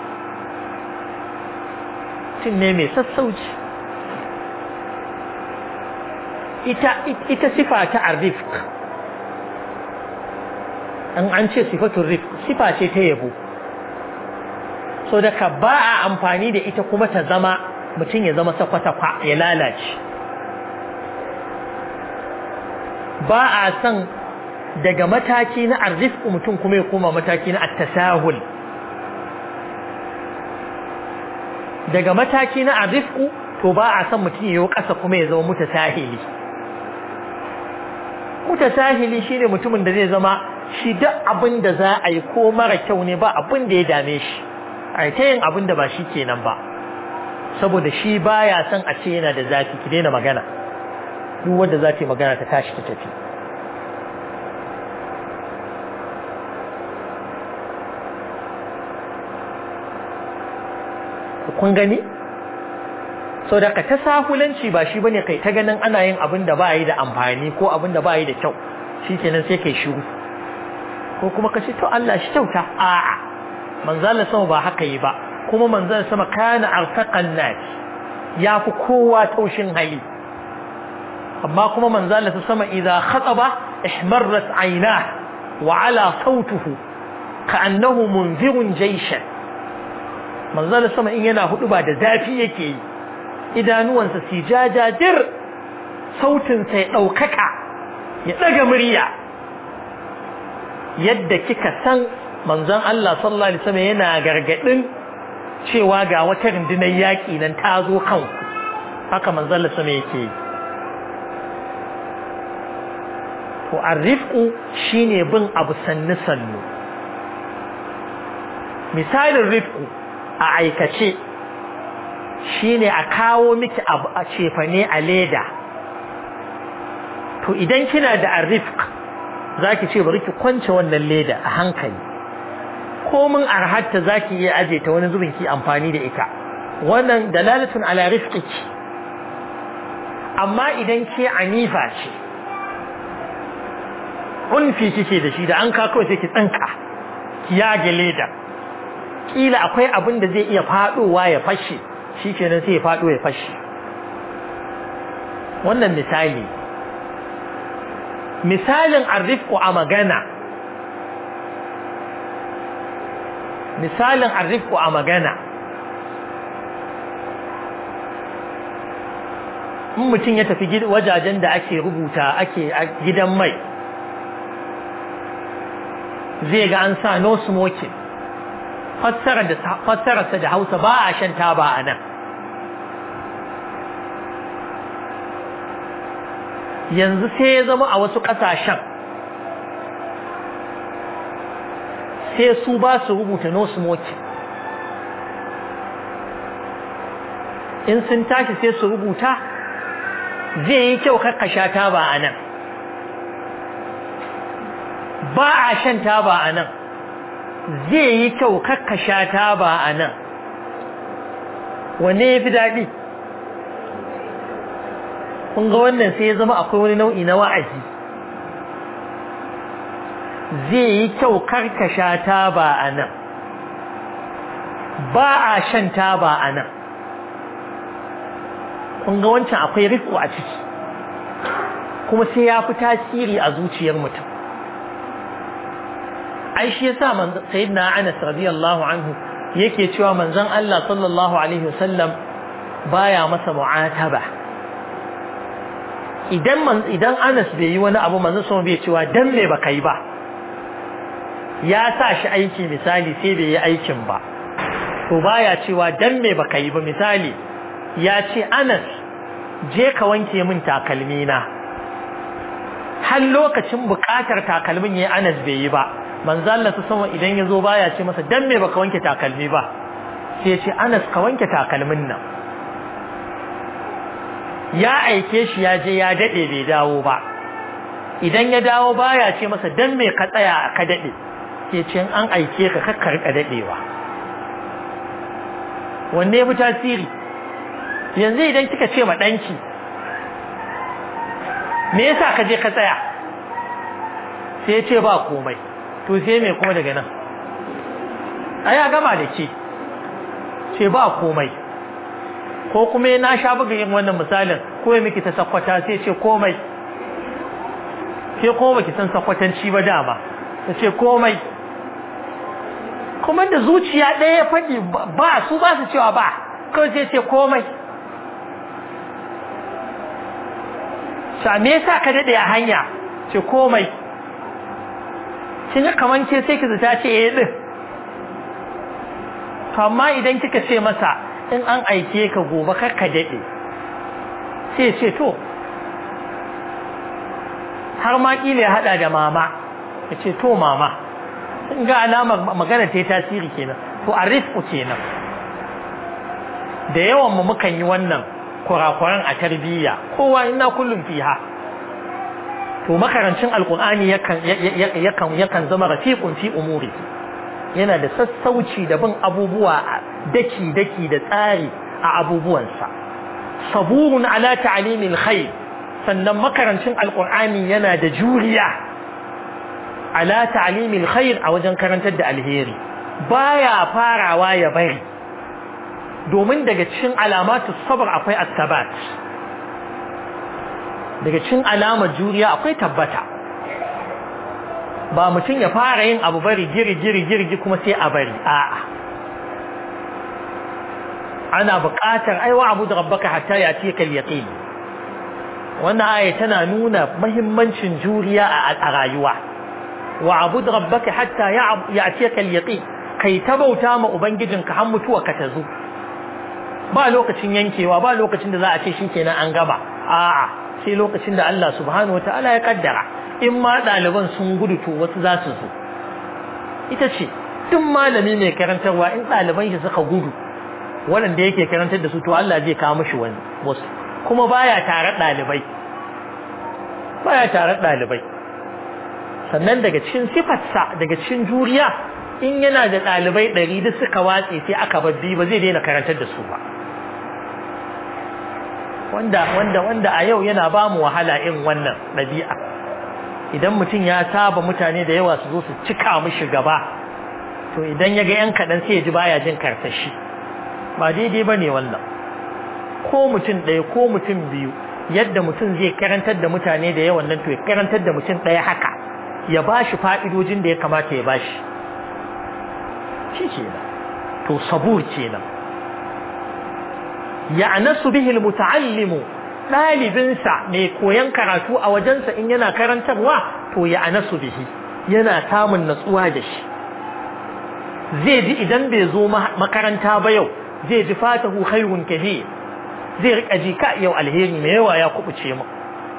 mutum ne mai sassauci ita ita sifa ta arifq an an ce sifatun rifq sifa ce ta yabo so daga ba a amfani da ita kuma ta zama mutum ya zama sakwatakwa ya lalace ba a san daga mataki na arziki mutum kuma ya koma mataki na attasahul daga mataki na arziki to ba a san mutum ya yi ƙasa kuma ya zama mutasahili mutasahili shine mutumin da zai zama shi duk abin da za a yi ko mara kyau ne ba abin da ya dame shi ai ta yin abin da ba shi kenan ba saboda shi baya son a ce yana da zafi ki daina magana duk wanda za ta yi magana ta tashi ta tafi kun gani sau da ka ta sahulanci ba shi bane kai ta ganin ana yin abin da ba yi da amfani ko abin da ba yi da kyau shi kenan sai kai shiru ko kuma ka ce to Allah shi kyauta a'a manzala sama ba haka yi ba kuma manzala sama kana arfaqan nas ya fi kowa taushin hali amma kuma manzala sama idza khataba ihmarrat aynah wa ala sautuhu ka'annahu munzirun jayshan manzala sama in yana hudu ba da zafi yake yi idanuwansa si jajadir sautinsa ya ɗaukaka ya ɗaga murya yadda kika san manzon Allah sallallahu alaihi wasallam yana gargadin cewa ga wata rundunar yaƙi nan ta zo kanku haka manzon Allah sama yake yi to arrifqu shine bin abu sannu sannu misalin rifqu a aikace shine a kawo miki abu a cefane a leda to idan kina da arrifq zaki ce bari ki kwance wannan leda a hankali komin arhatta zaki iya aje ta wani zubin ki amfani da ita wannan dalalatun ala rifqiki amma idan ke anifa ce unfi kike da shi da an ka kawai sai ki tsanka ki yage leda kila akwai abin da zai iya fadowa ya fashe shikenan sai ya fado ya fashe wannan misali misalin arrifku a magana misalin arrifku a magana in mutum ya tafi wajajen da ake rubuta ake gidan mai zai ga an sa no smoking fassararsa da hausa ba a shan taba a nan yanzu sai ya zama a wasu ƙasashen sai su ba su rubuta no smoking in sun tashi sai su rubuta zai yi kyau sha taba a nan ba a shan taba a nan zai yi kyau sha taba a nan wanne ya fi daɗi kun ga wannan sai ya zama akwai wani nau'i na wa'azi zai yi kyau karkasha taba a nan ba a shan taba a nan kun ga wancan akwai riko a ciki kuma sai ya fi tasiri a zuciyar mutum ai shi yasa sayyidina Anas radiyallahu anhu yake cewa manzon Allah sallallahu alaihi wasallam baya masa mu'ataba idan man idan Anas bai yi wani abu manzon sama bai cewa dan me baka yi ba ya sa shi aiki misali sai bai yi aikin ba to baya cewa dan me baka yi ba misali ya ce Anas je ka wanke min takalmi na har lokacin bukatar takalmin yayi Anas bai yi ba manzo Allah ta sama idan yazo baya ce masa dan me baka wanke takalmi ba sai ya ce Anas ka wanke takalmin nan ya aike shi ya je ya dade bai dawo ba idan ya dawo baya ce masa dan me ka tsaya ka dade sai ce an aike ka kakkar ka dadewa wanne fi tasiri yanzu idan kika ce ma danki me yasa ka je ka tsaya sai ya ce ba komai to sai me kuma daga nan a ya gama da ke ce ba komai ko kuma na sha buga yin wannan misalin ko ya miki ta sakwata sai ce komai ke kuma baki san sakwatanci ba dama ta ce komai kuma da zuciya ɗaya ya faɗi ba su ba su cewa ba kawai sai ce komai sa me yasa ka daɗe a hanya ce komai kin ga kaman ke sai ki zata ce eh din to amma idan kika ce masa in an aike ka gobe kar ka dade sai ce to har ma kila ya hada da mama ya ce to mama in ga alamar magana ta tasiri kenan to arifku kenan da yawan mu mukan yi wannan kurakuran a tarbiyya kowa ina kullum fiha to makarancin alkur'ani yakan yakan yakan zama rafiqun fi umuri yana da sassauci da bin abubuwa daki daki da tsari a abubuwansa saburun ala ta'limil khair sannan makarancin alkur'ani yana da juriya ala ta'limil khair a wajen karantar da alheri baya farawa ya bari domin daga cikin alamatu sabr akwai at-tabat daga cikin alamar juriya akwai tabbata ba mutum ya fara yin abu bari giri giri girgi kuma sai a bari a'a ana buƙatar aiwa abu da rabbaka hatta ya ce kal yaqin wannan aya tana nuna mahimmancin juriya a rayuwa wa abu da rabbaka hatta ya ce kal yaqin kai ta bauta ma ubangijinka har mutuwa ka ta zo ba lokacin yankewa ba lokacin da za a ce shikenan an gaba a'a sai lokacin da Allah subhanahu wataala ya kaddara in ma ɗaliban sun gudu to wasu za su zo ita ce duk malami mai karantarwa in ɗaliban shi suka gudu waɗanda yake karantar da su to Allah zai kawo mishi wani wasu kuma baya tare ɗalibai baya tare ɗalibai sannan daga cikin sifarsa daga cikin juriya in yana da ɗalibai ɗari duk suka watse sai aka babbi ba zai daina karantar da su ba wanda wanda wanda a yau yana ba mu wahala irin wannan ɗabi'a idan mutum ya saba mutane da yawa su zo su cika mishi gaba to idan ya ga yan kaɗan sai ya ji baya jin karsashi ba daidai ba ne wannan ko mutum ɗaya ko mutum biyu yadda mutum zai karantar da mutane da yawan nan to ya karantar da mutum ɗaya haka ya ba shi fa'idojin da ya kamata ya ba shi shi kenan to sabur kenan ya'nasu bihi almuta'allimu dalibinsa mai koyan karatu a wajensa in yana karantarwa to ya'nasu bihi yana samun natsuwa da shi zai ji idan bai zo makaranta ba yau zai ji fatahu khairun kathir zai rika ji ka yau alheri mai yawa ya kubuce mu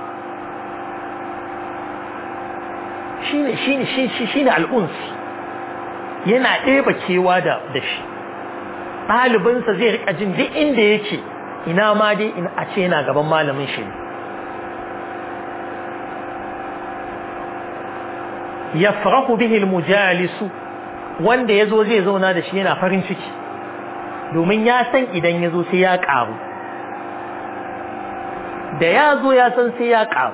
shine shine shine shine al'uns yana ɗeba kewa da da shi ɗalibinsa zai rika jin duk inda yake ina ma dai a ce yana gaban malamin shi ya farahu bihi mujalisu wanda ya zo zai zauna da shi yana farin ciki domin ya san idan ya zo sai ya ƙaru da ya zo ya san sai ya ƙaru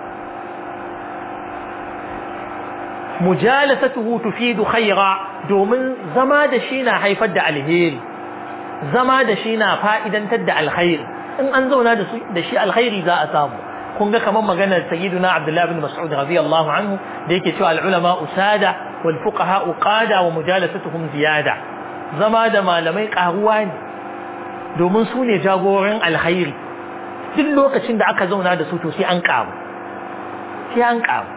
mujalasatuhu tufidu khaira domin zama da shi na haifar da alheri zama da shi na fa'idantar da alkhairi in an zauna da shi alkhairi za a samu kun ga kamar maganar sayyiduna abdullahi bin mas'ud radiyallahu anhu da yake cewa al'ulama usada wal fuqaha uqada wa mujalasatuhum ziyada zama da malamai karuwa ne domin su ne jagoran alkhairi duk lokacin da aka zauna da su to sai an karu sai an karu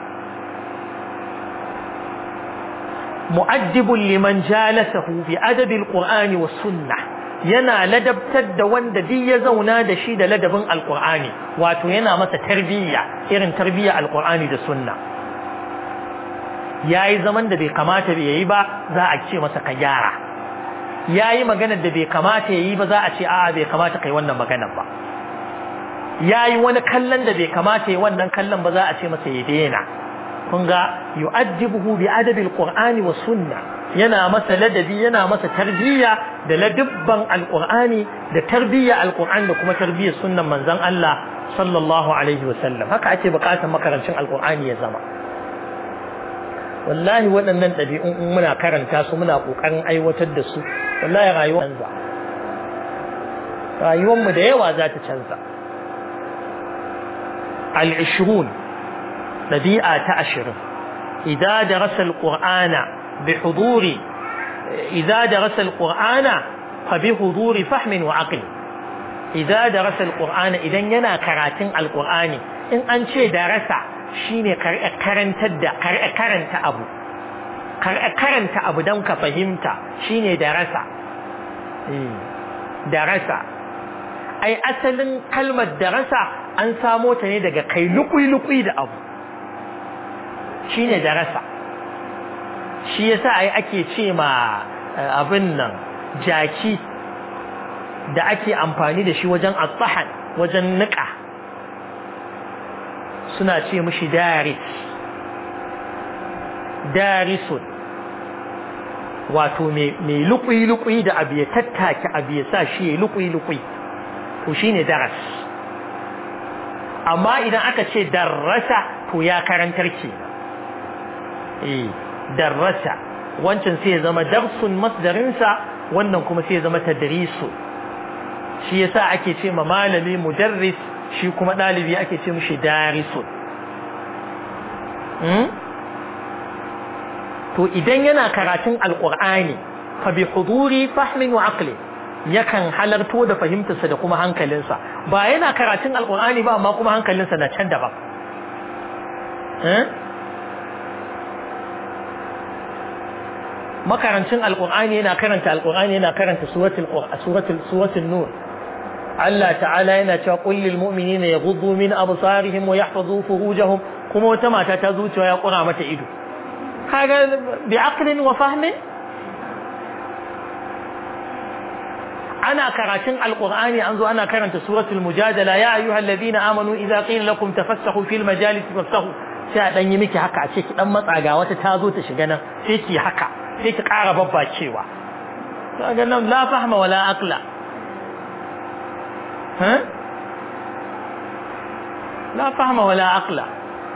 mu'addibun liman jalasahu bi adabil qur'ani was sunnah yana ladabtar da wanda duk ya zauna da shi da ladabin alqur'ani wato yana masa tarbiyya irin tarbiyya alqur'ani da sunna yayi zaman da bai kamata bai yi ba za a ce masa ka gyara yayi maganar da bai kamata yayi ba za a ce a'a bai kamata kai wannan maganar ba yayi wani kallon da bai kamata yayi wannan kallon ba za a ce masa ya daina kun ga yu'addibuhu bi adabil qur'ani was sunna yana masa ladabi yana masa tarbiyya da ladabban alqur'ani da tarbiyya alqur'ani da kuma tarbiyyar sunnan manzon Allah sallallahu alaihi wa sallam haka ake bukatar makarancin alqur'ani ya zama wallahi waɗannan ɗabi'un in muna karanta su muna ƙoƙarin aiwatar da su wallahi rayuwar canza rayuwar mu da yawa za ta canza al-ishrun ɗabi'a ta ashirin idan darasa al-qur'ana bi huduri idan darasa al-qur'ana fa bi huduri fahmin wa aqli idan darasa al-qur'ana idan yana karatun al-qur'ani in an ce darasa shine karantar da karanta abu karanta abu don ka fahimta shine darasa darasa ai asalin kalmar darasa an samo ta ne daga kai lukui-lukui da abu shine darasa shi yasa ai ake ce ma abin nan jaki da ake amfani da shi wajen atsahan wajen niƙa suna ce mishi daris darisun wato mai lukui-lukui da abu ya tattake abu ya sa shi ya lukui-lukui to shi ne daras amma idan aka ce darrasa to ya karantar ke eh darrasa wancan sai ya zama darsun masdarinsa wannan kuma sai ya zama tadrisu shi yasa ake ce ma malami mudarris shi kuma ɗalibi ake ce mishi darisun to idan yana karatun alƙur'ani fa bi huduri fahmin wa aqli yakan halarto da fahimtarsa da kuma hankalinsa ba yana karatun alƙur'ani ba amma kuma hankalinsa na can daban makarancin alƙur'ani yana karanta alƙur'ani yana karanta suratul suratul suratul nur Allah ta'ala yana cewa qul lil mu'minina yaghuddu min absarihim wa yahfazu furujahum kuma wata mata ta zuciya ya kura mata ido kaga bi aqlin wa fahmin ana karatun alqur'ani an zo ana karanta suratul mujadala ya ayyuhalladhina amanu idza qila lakum tafassahu fil majalis fafsahu sai a dan yi miki haka a ce ki dan matsa ga wata ta zo ta shiga nan sai ki haka sai ki ƙara babbacewa kaga nan la fahma wala aqla ha la fahma wala aqla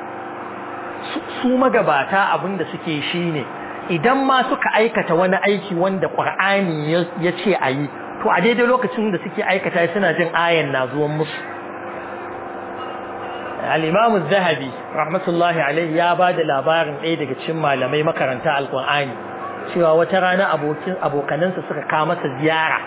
su magabata abinda suke shine idan ma suka aikata wani aiki wanda qur'ani ya ce ayi to a daidai lokacin da suke aikata suna jin ayan na zuwan musu al-imam az-zahabi rahmatullahi alayhi ya bada labarin ɗaya daga cikin malamai makaranta alqur'ani cewa wata rana abokin abokanansa suka kawo masa ziyara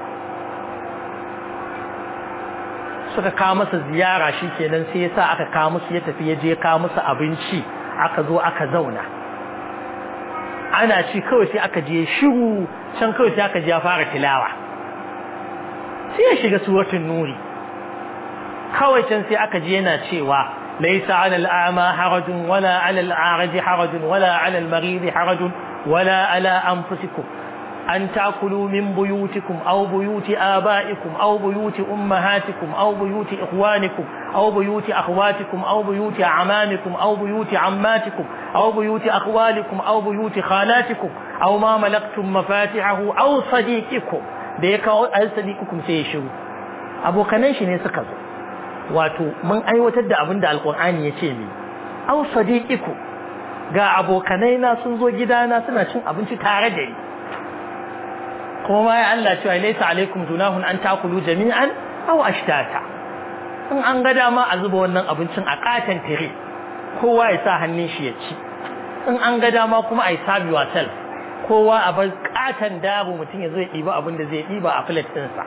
suka kawo masa ziyara shikenan sai yasa aka kawo musu ya tafi ya je kawo musu abinci aka zo aka zauna ana ci kawai sai aka je shiru can kawai sai aka je ya fara tilawa sai ya shiga suratul nuri kawai can sai aka je yana cewa laysa 'ala al-a'ma harajun wala 'ala al-a'raj harajun wala 'ala al-marid harajun wala 'ala anfusikum أن تأكلوا من بيوتكم أو بيوت آبائكم أو بيوت أمهاتكم أو بيوت إخوانكم أو بيوت أخواتكم أو بيوت أعمامكم أو بيوت عماتكم أو بيوت أخوالكم أو بيوت خالاتكم أو ما ملكتم مفاتحه أو صديقكم ديك أو صديقكم سيشو أبو كنيش نسكز واتو من أي وتد أبند القرآن يتيمي أو صديقكم ga abokanai sun zo gidana suna cin abinci tare da ni kuma ma ya Allah cewa laysa alaikum junahun an takulu jami'an aw ashtata in an ga dama a zuba wannan abincin a katan tire kowa ya sa hannun shi ya ci in an ga dama kuma ai sabi yourself kowa a bar katan dabo mutum ya zo ya ɗiba abin da zai ɗiba a plate ɗinsa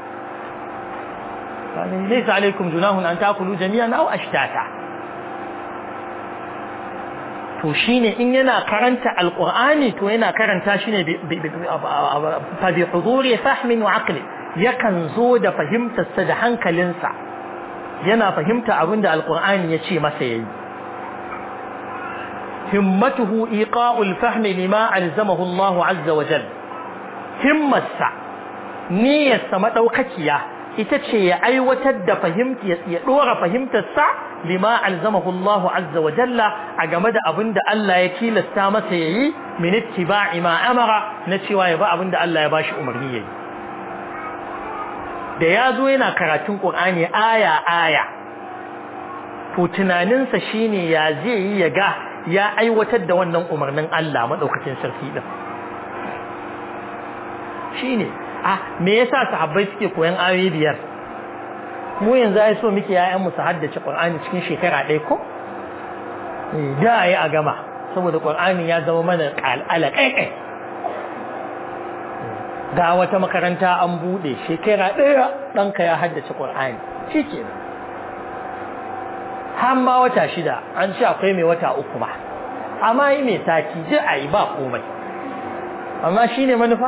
laysa alaikum junahun an takulu jami'an aw ashtata to shine in yana karanta alqur'ani to yana karanta shi ne fa bi huduri fahmin wa aqli yakan zo da fahimtarsa da hankalinsa yana fahimta abinda alqur'ani ya ce masa yayi himmatuhu iqa'ul fahmi lima alzamahu Allah azza wa jalla himmarsa niyyarsa madaukakiya ita ce ya aiwatar da fahimta ya dora fahimtarsa lima alzamahu Allah azza wa jalla a game da abin da Allah ya tilasta masa yayi min ittiba'i ma amara na cewa ya ba abin da Allah ya bashi umarni yayi da ya zo yana karatun Qur'ani aya aya to tunaninsa shine ya zai yi ya ga ya aiwatar da wannan umarnin Allah madaukakin sarki din shine ah me yasa sahabbai suke koyan ayoyi biyar mu yanzu ai so muke yayan mu su haddace Qur'ani cikin shekara ɗaya ko da yi a gama saboda Qur'ani ya zama mana al'ala kai ga wata makaranta an bude shekara ɗaya ɗanka ya haddace Qur'ani shikenan har ma wata shida an ce akwai mai wata uku ba amma yi mai sati ji a yi ba komai amma shine manufa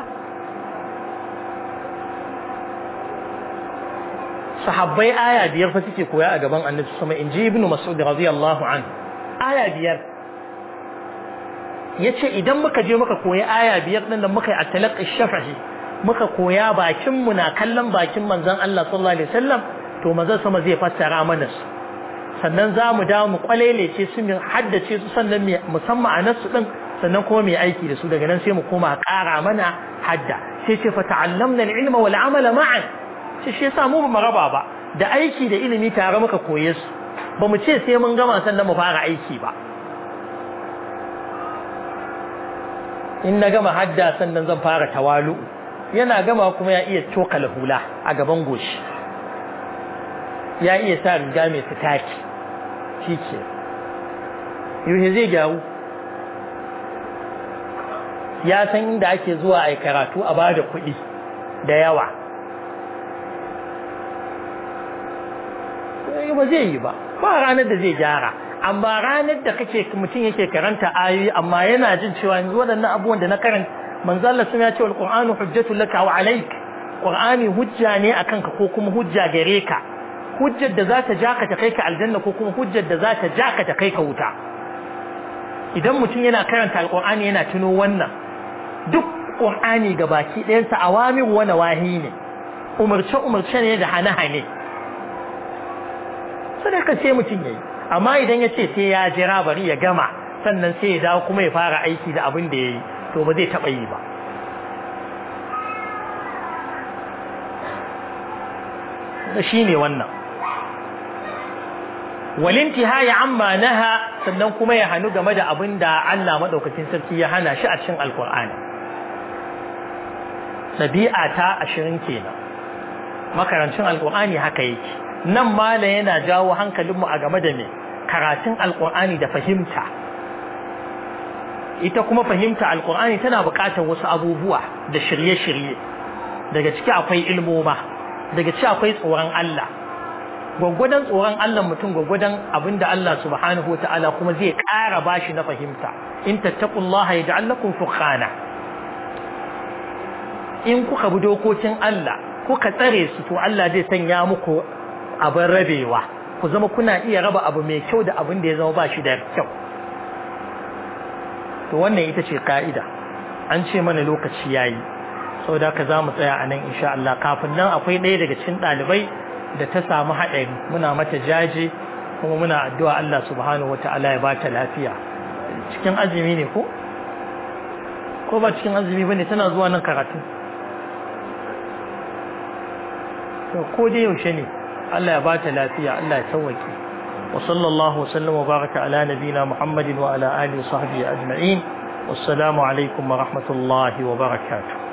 sahabbai aya biyar fa suke koya a gaban annabi sama in ji ibnu mas'ud radiyallahu anhu aya biyar yace idan muka je muka koyi aya biyar din da muka yi at-talaqqi shafahi muka koya bakin mu na kallon bakin manzon Allah sallallahu alaihi wasallam to manzon sama zai fassara mana su sannan za mu dawo mu kwalelece su mu haddace su sannan mu san ma'anar su din sannan kuma mu aiki da su daga nan sai mu koma ƙara mana hadda sai ce fa ta'allamna al-ilma wal amala ma'an shi shi yasa mu ba raba ba da aiki da ilimi tare muka koye su ba mu ce sai mun gama sannan mu fara aiki ba in na gama hadda sannan zan fara tawalu yana gama kuma ya iya cokala hula a gaban goshi ya iya sa riga mai fitaki shi ke yuhe zai gyaru ya san inda ake zuwa a karatu a bada kuɗi da yawa ba zai yi ba ba ranar da zai gyara amma ranar da kake mutum yake karanta ayoyi amma yana jin cewa yanzu waɗannan abubuwan da na karanta manzo Allah sun ya ce alqur'anu hujjatul laka wa alayk qur'ani hujja ne akan ka ko kuma hujja gare ka hujjar da za ta ja ka ta kai ka aljanna ko kuma hujjar da za ta ja ka ta kai ka wuta idan mutum yana karanta alqur'ani yana tuno wannan duk qur'ani gabaki ɗayansa awamir wa nawahi ne umarce umarce ne da hane-hane sadaka sai mutum yayi amma idan ya ce sai ya jira bari ya gama sannan sai ya dawo kuma ya fara aiki da abin da ya yi to ba zai taɓa yi ba shi ne wannan walinti ya amma naha sannan kuma ya hannu game da abin da Allah maɗaukacin sarki ya hana shi a cikin alkur'ani ɗabi'a ta ashirin kenan makarancin alkur'ani haka yake nan mala yana jawo hankalinmu a game da me karatun alkur'ani da fahimta ita kuma fahimta alkur'ani tana buƙatar wasu abubuwa da shirye-shirye daga ciki akwai ilmoma daga ciki akwai tsoron Allah gwaggwadon tsoron Allah mutum gwaggwadon abinda Allah subhanahu wa ta'ala kuma zai ƙara bashi na fahimta in tattaqullaha yaj'al lakum furqana in kuka bi dokokin Allah kuka tsare su to Allah zai sanya muku abin rabewa ku zama kuna iya raba abu mai kyau da abin da ya zama ba shi da kyau to wannan ita ce ka'ida an ce mana lokaci yayi saboda haka za mu tsaya a nan insha Allah kafin nan akwai ɗaya daga cikin ɗalibai da ta samu haɗari muna mata jaje kuma muna addu'a Allah subhanahu wata'ala ya bata lafiya cikin azumi ne ko ko ba cikin azumi bane tana zuwa nan karatu to ko dai yaushe ne Allah ya bata lafiya Allah ya sauwake wa sallallahu wa sallama wa baraka ala nabina Muhammadin wa ala alihi wa sahbihi ajma'in wassalamu alaikum wa rahmatullahi wa barakatuh